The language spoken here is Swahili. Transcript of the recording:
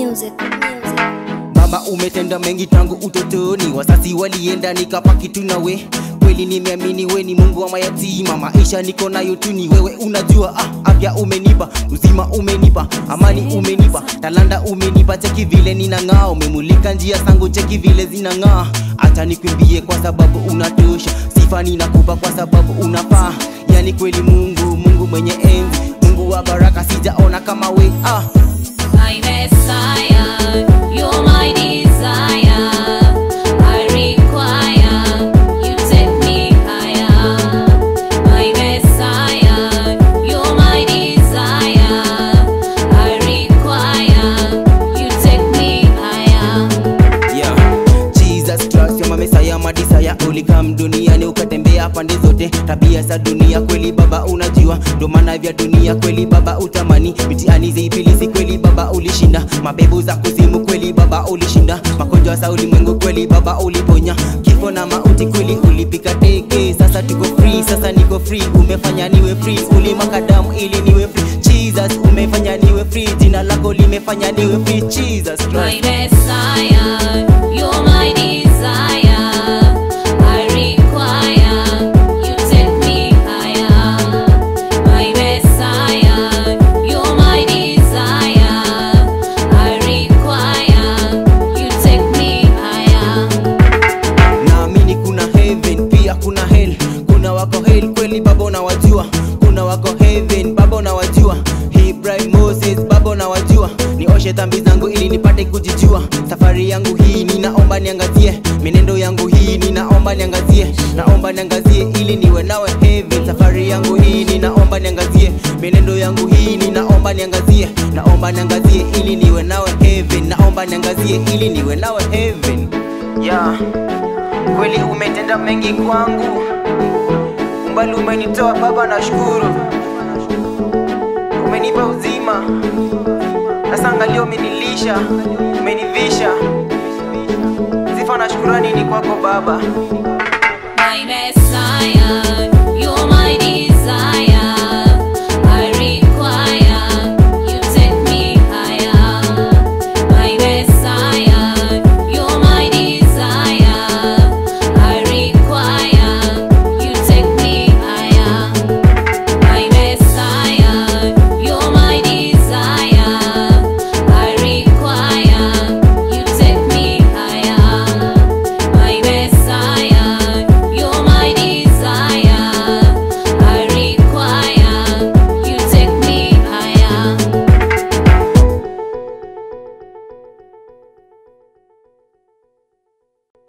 music, music. Baba umetenda mengi tangu utotoni, wasasi walienda nikapaki tu nawe. Kweli nimeamini we ni Mungu wa mayatima, maisha niko nayo tu ni wewe unajua. Ah, afya umenipa, uzima umenipa, amani umenipa, talanta umenipa. Cheki vile ninang'aa, umemulika njia zangu, cheki vile zinang'aa. Acha nikwimbie kwa sababu unatosha, sifa ninakupa kwa sababu unafaa. Yani kweli Mungu, Mungu mwenye enzi, Mungu wa baraka, sijaona kama we ah. My Messiah, you're my desire. I require you take me higher. My Messiah, you're my desire. I require you take me higher. Yeah. Jesus Christ, you're my Messiah, my desire. Ulikam duniani ukatembea pande zote, tabia za dunia kweli baba unajua, ndo maana vya dunia kweli baba utamani, mitihani za ibilisi kweli baba ulishinda, mabebu za kuzimu kweli baba ulishinda, magonjwa za ulimwengu kweli baba uliponya, kifo na mauti kweli ulipika teke. Sasa tuko free, sasa niko free, umefanya niwe free, ulimwaga damu ili niwe free. Jesus umefanya niwe free, jina lako limefanya niwe free. Jesus Christ. My Messiah, you're my desire. I require you take me higher. My Messiah, you're my desire. I require you take me higher. naamini kuna heaven pia kuna hell kuna wako hell kweli baba unawajua kuna wako heaven baba unawajua Ibrahim Moses baba unawajua nioshe dhambi zangu ili nipate kujijua safari yangu hii ninaomba niangazie menendo yangu hii ninaomba niangazie naomba niangazie ili niwe nawe heaven safari yangu hii ninaomba niangazie menendo yangu hii ninaomba niangazie naomba niangazie ili niwe nawe heaven naomba niangazie ili niwe nawe heaven yeah kweli umetenda mengi kwangu, umbali umenitoa Baba, nashukuru. Umenipa uzima, sasa angalia, umenilisha, umenivisha. Sifa na shukurani ni kwako Baba. My Messiah, you're my desire.